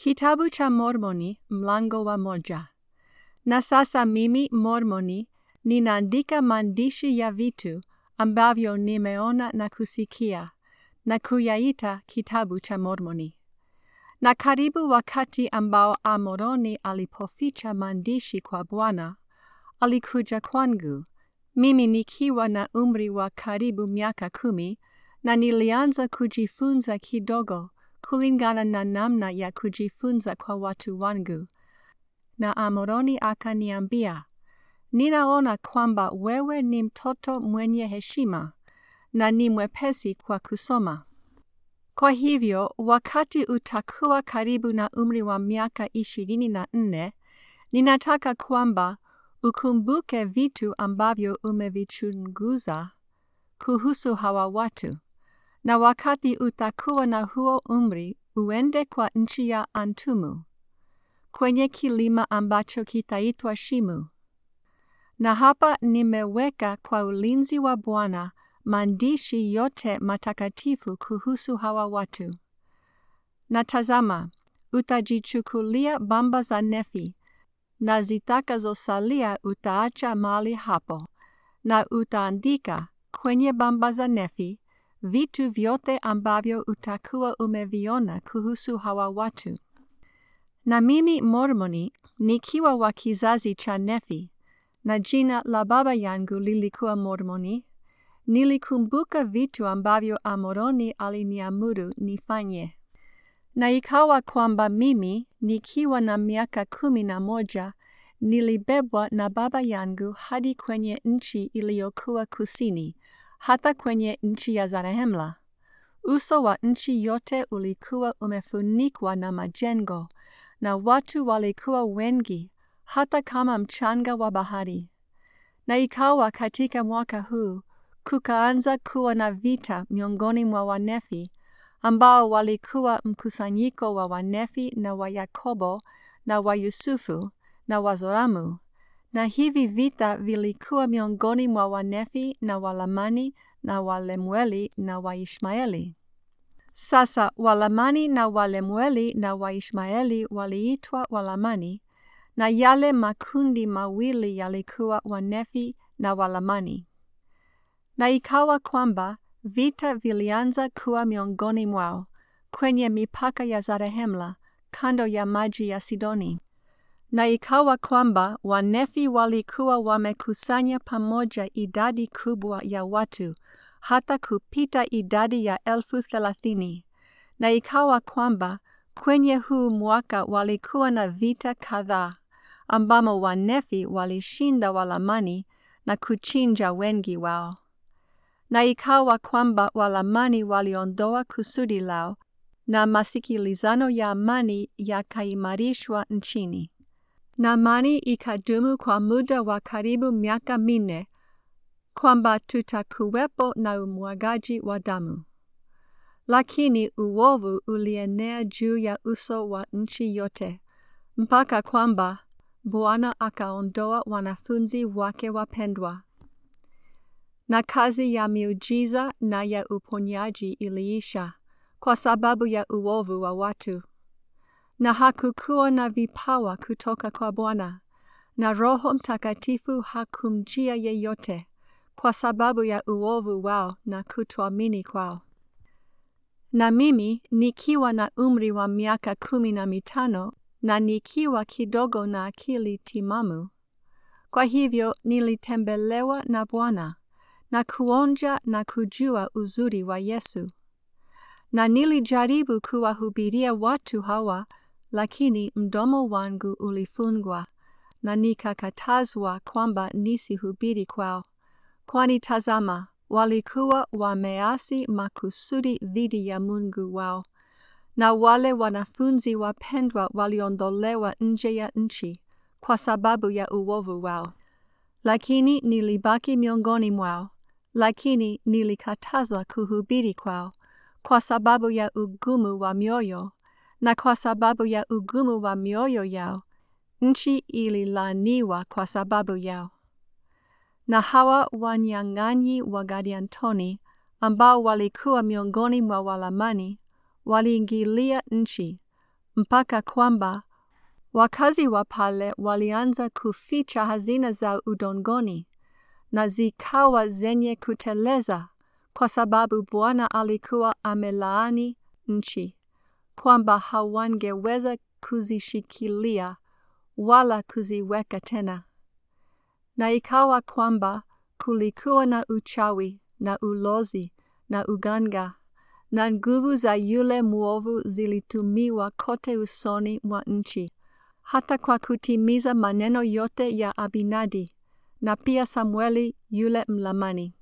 Kitabu cha Mormoni mlango wa moja. Na sasa mimi Mormoni ninaandika maandishi ya vitu ambavyo nimeona na kusikia na kuyaita kitabu cha Mormoni. Na karibu wakati ambao Amoroni alipoficha maandishi kwa Bwana, alikuja kwangu, mimi nikiwa na umri wa karibu miaka kumi, na nilianza kujifunza kidogo kulingana na namna ya kujifunza kwa watu wangu. Na Amoroni akaniambia, ninaona kwamba wewe ni mtoto mwenye heshima na ni mwepesi kwa kusoma. Kwa hivyo, wakati utakuwa karibu na umri wa miaka ishirini na nne, ninataka kwamba ukumbuke vitu ambavyo umevichunguza kuhusu hawa watu, na wakati utakuwa na huo umri uende kwa nchi ya Antumu, kwenye kilima ambacho kitaitwa Shimu. Na hapa nimeweka kwa ulinzi wa Bwana maandishi yote matakatifu kuhusu hawa watu. Na tazama, utajichukulia bamba za Nefi, na zitakazosalia utaacha mali hapo, na utaandika kwenye bamba za Nefi vitu vyote ambavyo utakuwa umeviona kuhusu hawa watu. Na mimi Mormoni, nikiwa wa kizazi cha Nefi, na jina la baba yangu lilikuwa Mormoni, nilikumbuka vitu ambavyo Amoroni aliniamuru nifanye. Na ikawa kwamba mimi, nikiwa na miaka kumi na moja, nilibebwa na baba yangu hadi kwenye nchi iliyokuwa kusini, hata kwenye nchi ya Zarehemla. Uso wa nchi yote ulikuwa umefunikwa na majengo, na watu walikuwa wengi, hata kama mchanga wa bahari. Na ikawa katika mwaka huu, kukaanza kuwa na vita miongoni mwa Wanefi, ambao walikuwa mkusanyiko wa Wanefi na wa Yakobo na wa Yusufu na wa Zoramu. Na hivi vita vilikuwa miongoni mwa Wanefi na Walamani na Walemueli na Waishmaeli. Sasa Walamani na Walemueli na Waishmaeli waliitwa Walamani, na yale makundi mawili yalikuwa Wanefi na Walamani. Na ikawa kwamba vita vilianza kuwa miongoni mwao kwenye mipaka ya Zarehemla kando ya maji ya Sidoni. Na ikawa kwamba Wanefi walikuwa wamekusanya pamoja idadi kubwa ya watu hata kupita idadi ya elfu thelathini. Na ikawa kwamba kwenye huu mwaka walikuwa na vita kadhaa ambamo Wanefi walishinda Walamani na kuchinja wengi wao. Na ikawa kwamba Walamani waliondoa kusudi lao na masikilizano ya amani yakaimarishwa nchini. Na amani ikadumu kwa muda wa karibu miaka minne, kwamba tutakuwepo na umwagaji wa damu. Lakini uovu ulienea juu ya uso wa nchi yote, mpaka kwamba Bwana akaondoa wanafunzi wake wapendwa, na kazi ya miujiza na ya uponyaji iliisha kwa sababu ya uovu wa watu. Na hakukuwa na vipawa kutoka kwa Bwana, na Roho Mtakatifu hakumjia yeyote kwa sababu ya uovu wao na kutoamini kwao. Na mimi nikiwa na umri wa miaka kumi na mitano na nikiwa kidogo na akili timamu, kwa hivyo nilitembelewa na Bwana na kuonja na kujua uzuri wa Yesu. Na nilijaribu kuwahubiria watu hawa, lakini mdomo wangu ulifungwa, na nikakatazwa kwamba nisihubiri kwao. Kwani tazama, walikuwa wameasi makusudi dhidi ya Mungu wao, na wale wanafunzi wapendwa waliondolewa nje ya nchi kwa sababu ya uovu wao. Lakini nilibaki miongoni mwao, lakini nilikatazwa kuhubiri kwao kwa sababu ya ugumu wa mioyo, na kwa sababu ya ugumu wa mioyo yao, nchi ililaaniwa kwa sababu yao. Na hawa wanyang'anyi wa Gadiantoni ambao walikuwa miongoni mwa Walamani waliingilia nchi mpaka kwamba wakazi wa pale walianza kuficha hazina za udongoni na zikawa zenye kuteleza kwa sababu Bwana alikuwa amelaani nchi kwamba hawangeweza kuzishikilia wala kuziweka tena. Na ikawa kwamba kulikuwa na uchawi na ulozi na uganga na nguvu za yule mwovu zilitumiwa kote usoni mwa nchi, hata kwa kutimiza maneno yote ya Abinadi na pia Samueli yule Mlamani.